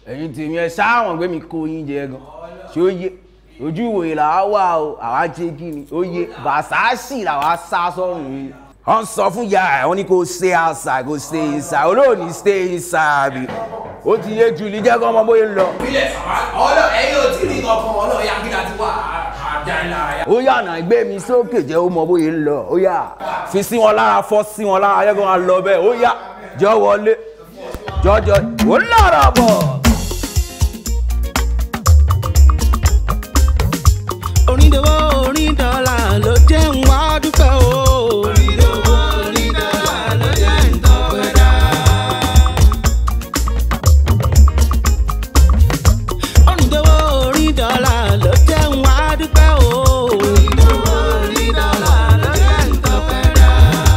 ẹ̀yin tèmi ẹ sáwọn gbé mi kó yín jẹ gan ṣé ó yé ojú ìwòye làwa wà o àwa jẹ kí ni ó yé bàṣáṣì làwa sá sọ́run yìí. wọ́n sọ fún ya ẹ̀ wọ́n ní kó stay outside kó stay inside olóòní stay inside bi ó ti yé ju ní jẹ́ kó ọmọ bóyá ń lọ. ìbílẹ̀ ọlọ́ ẹ̀yin ò tí ì rí kankan ọlọ́ ya kí láti wá àdá ńlá ya. ó yà náà gbé mi sókè jẹ́ ó mọ bóyá ń lọ ó yà fi sí wọn lára fọ́ sí wọn lára ayẹ́kọ́ wọn lọ bẹ́ẹ̀ ó yà jọ wọlé jọjọ ó lọ́rọ̀ bọ̀. onídòwò onídọ́là ló jẹ́ ń wá dúpẹ́ o. onídòwò onídọ́là ló jẹ́ ń tọ́pẹ́ dá. onídòwò onídọ́là ló jẹ́ ń wá dúpẹ́ o. onídòwò onídọ́là ló jẹ́ ń tọ́pẹ́ dá.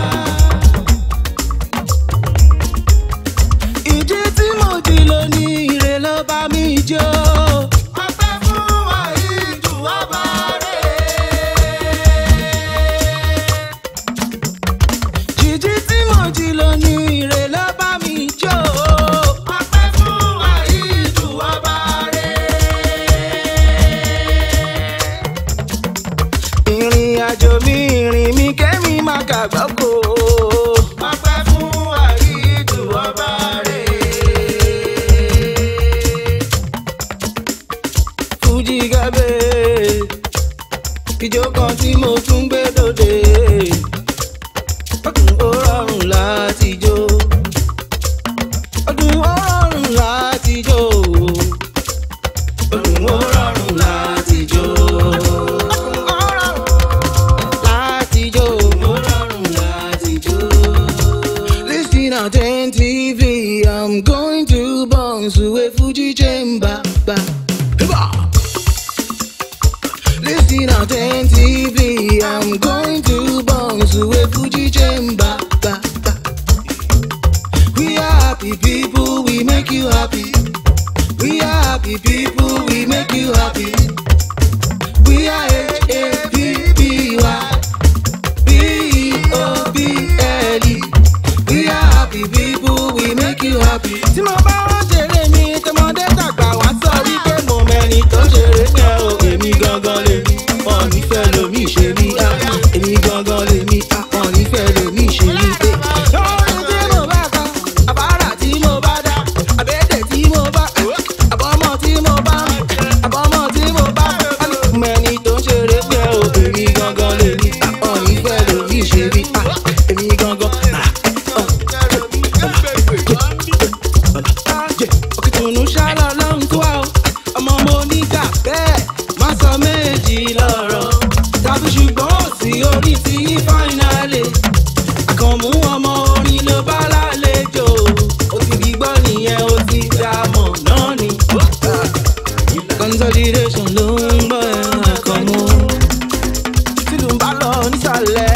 ìdí tí mo ti lò ní ire ló bá mi jó. ọpẹ́ fún àìjù ọba rẹ̀. jíjí tí mo ti lò ní ire ló bá mi jó. ọpẹ́ fún àìjù ọba rẹ̀. ìrìn àjò mi ìrìn mi kẹ́mi máa kàgbọ́ kó. ọpẹ́ fún àìjù ọba rẹ̀. fújì gábé ìjó kan tí mo tún gbé dòde ọdún ó rọrùn láti jó ọdún ó rọrùn láti jó ọdún ó rọrùn láti jó láti jó ó rọrùn láti jó. Listen attentively, I'm going to bounce away Fuji chamber. Ba. Hiba. Listen attentively, I'm going to bounce away Fuji chamber. Ba, ba. We are happy people, we make you happy. We are happy people, we make you happy. We are H-A-P-P-Y. B-O-B-L-E. We are happy people, we make you happy. Tí mo bá wá ṣeré mi, tọmọdé tàgbà wá sọ wípé mo mẹ́ni tó ṣeré yẹn o. Èmi gangan lè mi, wọn nífẹ̀ẹ́ lomi ṣe mí. ah. Èmi gangan lè mi, ah, wọn nífẹ̀ẹ́ lomi ṣe mí. eh. Lórí tí mo bá kọ, àbárà tí mo bá dá, àbẹ́tẹ̀ tí mo bá, àbọ̀mọ̀ tí mo bá, àbọ̀mọ̀ tí mo bá. Mẹ́ni tó ṣeré yẹn o. Èmi gangan lè mi, ah, wọn nífẹ̀ẹ́ lomi ṣe mí. ah. Èmi gangan. ah, òkìtùnú ṣálọ lọ́hùn tó wà ó ọmọ mo nígbà bẹ́ẹ̀ má sọ méjì lọ́rọ̀ tàbí ṣùgbọ́n ò sí orí ti yí fáínàlì àkànmú ọmọ orin ló bá lálejò ó ti di gbọ́ nìyẹn ó ti dá mọ̀ náà ni. consolidation ló ń gbọ́ ẹ̀rọ àkànmú tìlù ń bá lọ nísàlẹ̀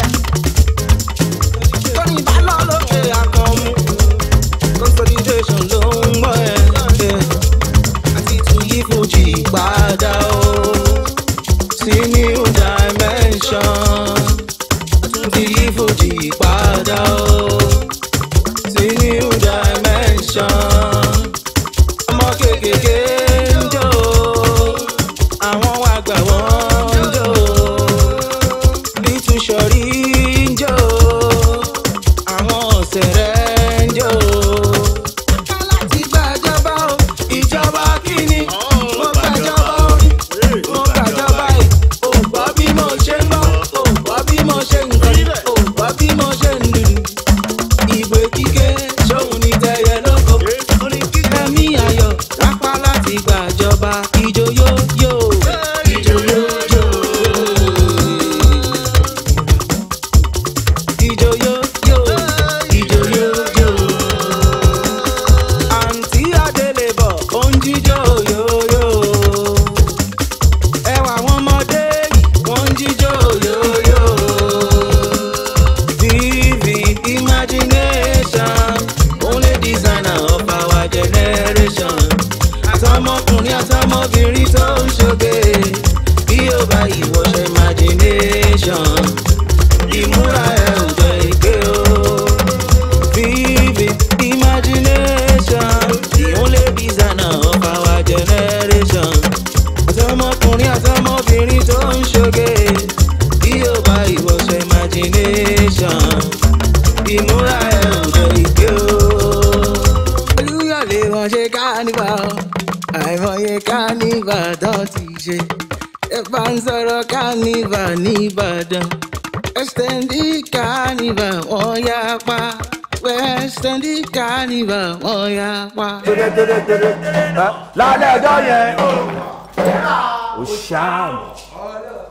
tóní bá lọ lókè àkànmú consolidation ló ń gbọ́ ẹ̀ àti tún yí fojì padà o sí new dimension àtún ti yí fojì padà o sí new dimension ọmọ kékeré ń jó àwọn àgbà wọn ń jó bí tún ṣọrí ń jó àwọn ọ̀sẹ̀rẹ̀ ń jó. láti gbàjọba o ìjọba kíni mo gbàjọba orí mo gbàjọba ẹ̀ ò gbọ́ bí mo ṣe ń gbọ́ ò gbọ́ bí mo ṣe ń gbọ́ ò gbọ́ bí mo ṣe ń lù. ìwé kíké ṣóun ní tẹyẹ lóko ẹ̀mí ayọ̀ lápá láti gbàjọba ìjó yóò yóò ìjó yóò yóò. Ijo yo yo, ijo yo yo. Àǹtí Adélébọ̀ ó ń jíjó yo yo. Ẹwà àwọn ọmọdé yìí wọ́n ń jíjó yo yo. Vivid imagination, only designer of our generation. Àtọmọkùnrin àtọmọbìnrin tó ń ṣoge, bí ó bá ìwọṣẹ imagination ìmúra ẹ ò jẹ ìgbé o. Vivid imagination, the only designer of ṣe. ẹ bá ń sọ̀rọ̀ kánífà nìbàdàn wẹ́stẹ́ndì kánífà wọ́n yá pa wẹ́stẹ́ndì kánífà wọ́n yá pa. lálẹ́ ọjọ́ yẹn ó ṣáàmù